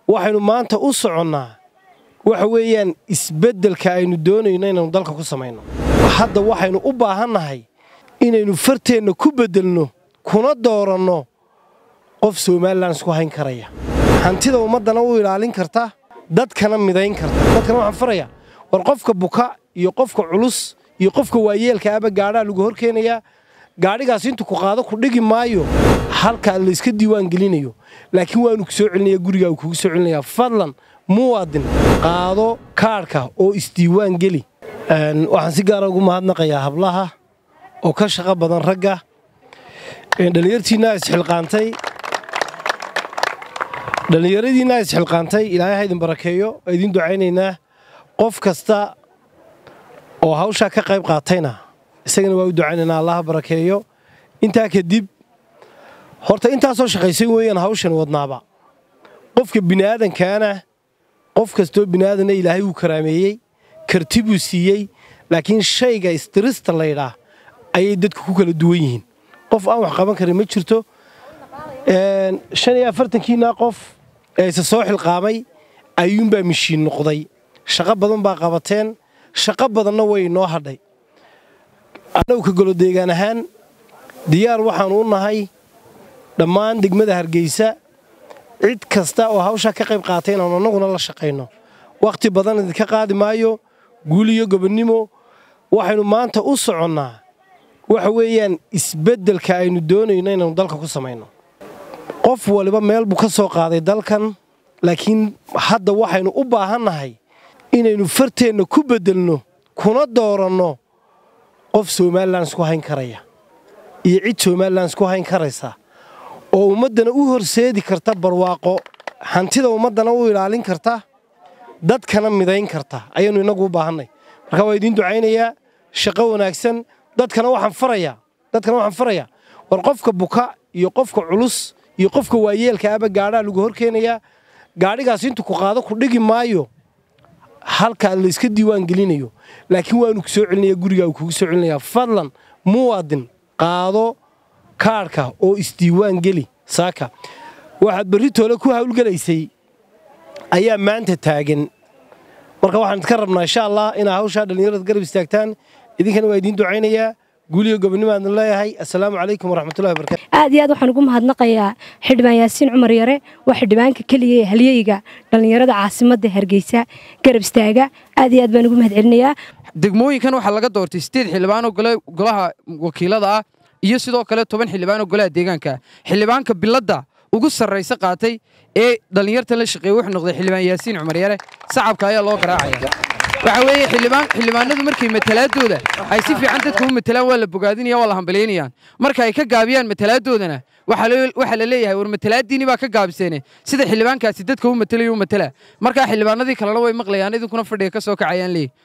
waxaynu maanta u soconnaa waxa weeyaan isbeddelka aynu doonayno inaynu dalka ku samayno hadda waxaynu u baahannahay inaynu farteenna ku beddelno kuna dooranno qof somalilan isku hayn karaya hantida ummaddana u ilaalin karta dadkana midayn karta dadkana waxaan farayaa war qofka buka iyo qofka culus iyo qofka waayeelka aba gaadhaa lagu hor keenayaa gaadhigaas intuu ku qaado ku dhigi maayo halkaa layska diiwaan gelinayo laakiin waanu ku soo celinaya gurigaa kugu soo celinayaa fadlan muwaadin qaado kaadhka oo isdiiwaan geli waxaan si gaara ugu mahadnaqayaa hablaha oo ka shaqo badan ragga dhallinyartiinaa isxilqaantay dhallinyaradiinaa isxilqaantay ilaahay ha idin barakeeyo waa idiin ducaynaynaa qof kasta oo hawshaa ka qayb qaatayna isagana waa u ducaynaynaa allaha barakeeyo intaa kadib horta intaasoo shaqaysan weeyaan hawshan wadnaaba qofka bini'aadankaana qof kastoo bini'aadanna ilaahay wuu karaameeyey karti buu siiyey laakiin shayga istirista laydhaa ayay dadku ku kala duwan yihiin qof aan wax qaban karin ma jirto shan iyo afartankiinaa qof ee isa soo xilqaamay ayuunbaa mishiin noqday shaqo badan baa qabateen shaqo badanna way inoo hadhay annagu ka golodeegaan ahaan diyaar waxaannu u nahay dhammaan degmada hargeysa cid kasta oo hawshaa ka qayb qaatay inaanu annaguna la shaqayno wakhti badan idinka qaadi maayo guul iyo gobonnimo waxaynu maanta u soconnaa waxa weeyaan isbeddelka aynu doonayno inaynu dalka ku samayno qof waliba meel buu ka soo qaaday dalkan laakiin hadda waxaynu u baahannahay inaynu farteenna ku beddelno kuna dooranno qof somalilan isku hayn karaya iyo cid somalilan isku hayn karaysa oo ummaddana u horseedi karta barwaaqo hantida ummaddana u ilaalin karta dadkana midayn karta ayaynu innagu u baahannay marka waa idiin ducaynayaa shaqo wanaagsan dadkana waxaan farayaa dadkana waxaan farayaa war qofka buka iyo qofka culus iyo qofka waayeelka aba gaadhaa lagu hor keenayaa gaadhigaas intuu ku qaado ku dhigi maayo halkaa layska diiwaan gelinayo laakiin waanu ku soo celinaya gurigaa kugu soo celinayaa fadlan muwaadin qaado kaadhka oo isdiiwaan geli saaka waxaad berri toole ku hawlgelaysay ayaa maanta taagan marka waxaan idka rabnaa insha allah inaa hawshaa dhallinyarada garab istaagtaan idinkana waa idiin ducaynayaa guuliyo gobonnimaadna leeyahay assalaamu calaykum waraxmatullahi wabarakatu aad iyo aad waxaan ugu mahadnaqayaa xildhibaan yaasiin cumar yare waa xildhibaanka keliya ee halyeyga dhallinyarada caasimadda hargeysa garab istaaga aad iyo aad baan ugu mahad celinayaa degmooyinkan waxaa laga doortay sideed xildhibaanoo golaha wakiilada ah iyo sidoo kale toban xildhibaanoo golaha deegaanka xildhibaanka biladda ugu sarraysa qaatay ee dhallinyartan la shaqeeye wuxuu noqday xildhibaan yaasiin cumar yare sacabka ayaa loo garaacaya waxa weeye xildhibaanadu markay matalaadooda ay si fiican dadka u matalaan waa la bogaadinaya waa la hambalyaynayaan marka ay ka gaabiyaan matalaaddoodana waxaa la leeyahay war matalaaddiini baa ka gaabiseene sida xildhibaankaasi dadka u matalayo u matala markaa xildhibaanadii kalena way maqlayaan idinkuna fadhiga ka soo kacayaan leeyahy